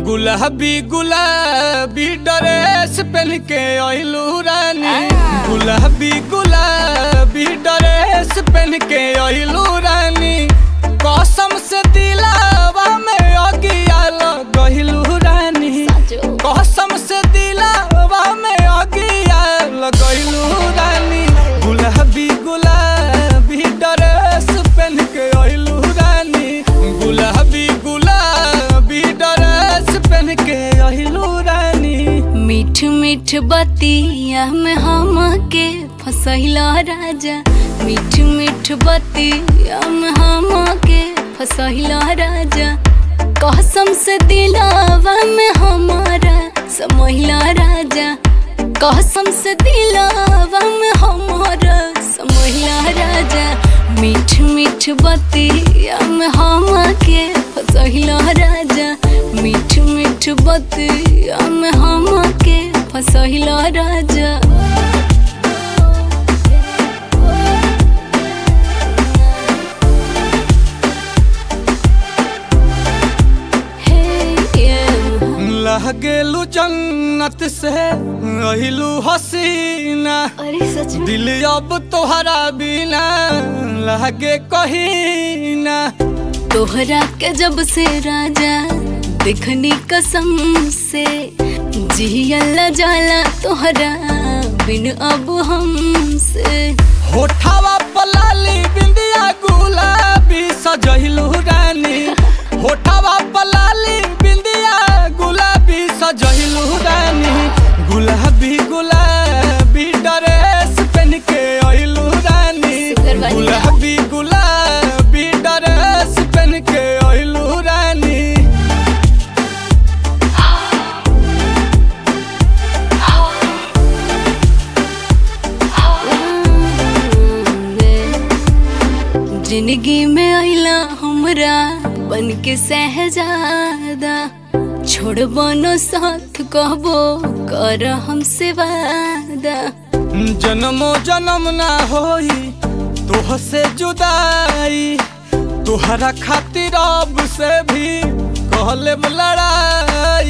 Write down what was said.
गुलाबी गुलाबी ड्रेस पहन के अइलू रानी गुलाबी गुलाबी ड्रेस पहन के अइलू रानी कसम से दिलावा में अगिया लगइलू रानी कसम से दिलावा में अगिया लगइलू रानी गुलाबी गुलाबी ड्रेस पहन के अइलू रानी गुलाबी गुलाबी ड्रेस पहन के अइलू रानी मीठ मीठ बतिया में हम के फसैला राजा मीठ मीठ बतिया में हम के फसैला राजा कसम से दिलावा में हमारा समहिला राजा कसम से दिलावा में हमारा समहिला राजा मीठ मीठ बतिया में हम के फसहिला राजा मीठ मीठ बतिया में हम के फसहिला राजा Hey, yeah. लहगेलू जन्नत से अहिलू हसीना अरे सच में दिल अब तोहरा बिना लगे कहीं ना तोहरा के जब से राजा देखनी कसम से जियल जाला तोहरा बिन अब हमसे होठावा पलाली बिंदिया गुलाबी सजहिलू रानी होठावा पलाली बिंदिया गुलाबी सजहिलू रानी गुलाबी गुलाबी ड्रेस पहन के अइलू रानी सुगर वाली। गुलाबी गुलाबी ड्रेस पहन के अइलू रानी जिंदगी में आइला हमरा बन के सहजादा छोड़ बनो साथ कहबो कर हमसे वादा जन्मो जन्म ना होई तोह से जुदाई तोहरा खातिर अब से भी कहले लड़ाई